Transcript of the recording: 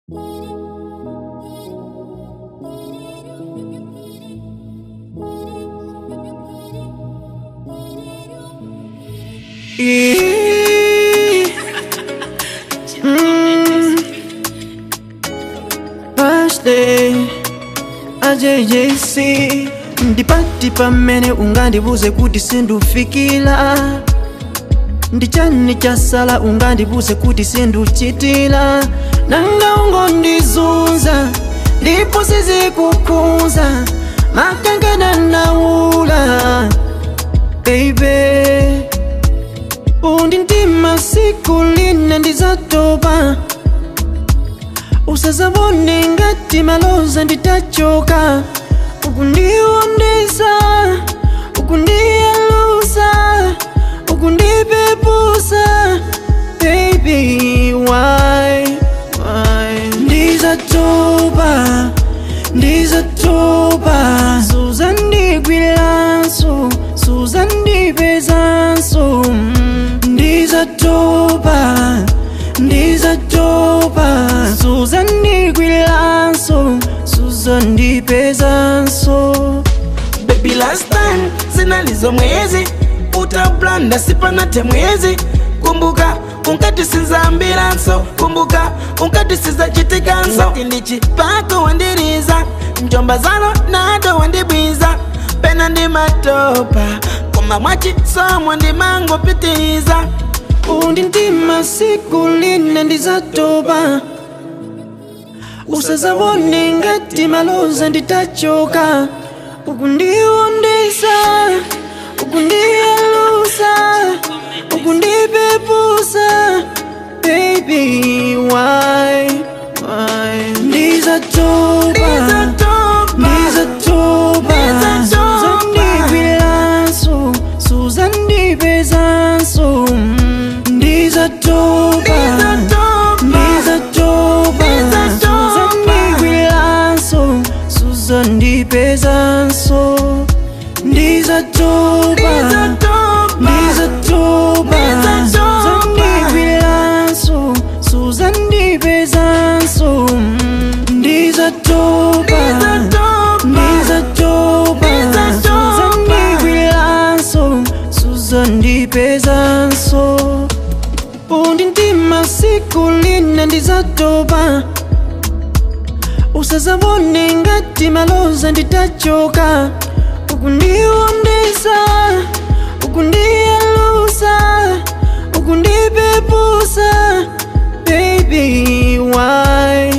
Birthday AJJC ndipati pamene ungandibuze kuti sindufikira ndichani chasala ungandibuze kuti sinduchitira nanga ungondizunza ndipo sizikukhunza makangana naula baby undi ndima siku lina ndizatopa usazabone ngati maloza nditachoka ukundiwondesa ukundiyalusa ukundipepusa baby why why ndizatopa ndizatopa suzandigwiranso suzandipezanso mm, ndizatopa ndizatopa suzandigwiranso suzandipezanso Baby last time zinalizo mwezi utablanda sipanate mwezi kumbuka unkatisizaambiranso kumbuka unkatisizachitika tindichipako wandiriza njomba zalo nado wandibwiza pena ndi matopa koma mwachisomo ndimangopitiriza undi ndima siku lina ndizatopa usazabone ngati maloza nditachoka ukundiwondesa ukundiyalusa ukundipepusa baby why why ndizatopa ndizatopa suzandigwiranso suzandipezanso mm, ndizatopa ndizatopa suzandigwiranso suzandipezanso ndizatopa ndizatopa suzandigwiranso suzandipezanso mm, ndizatopa ndizatopa suzandigwiranso suzandipezanso undi ndima siku lina ndizatopa usazabone ngati maloza nditachoka ukundiwondesa ukundiyalusa ukundipepusa baby why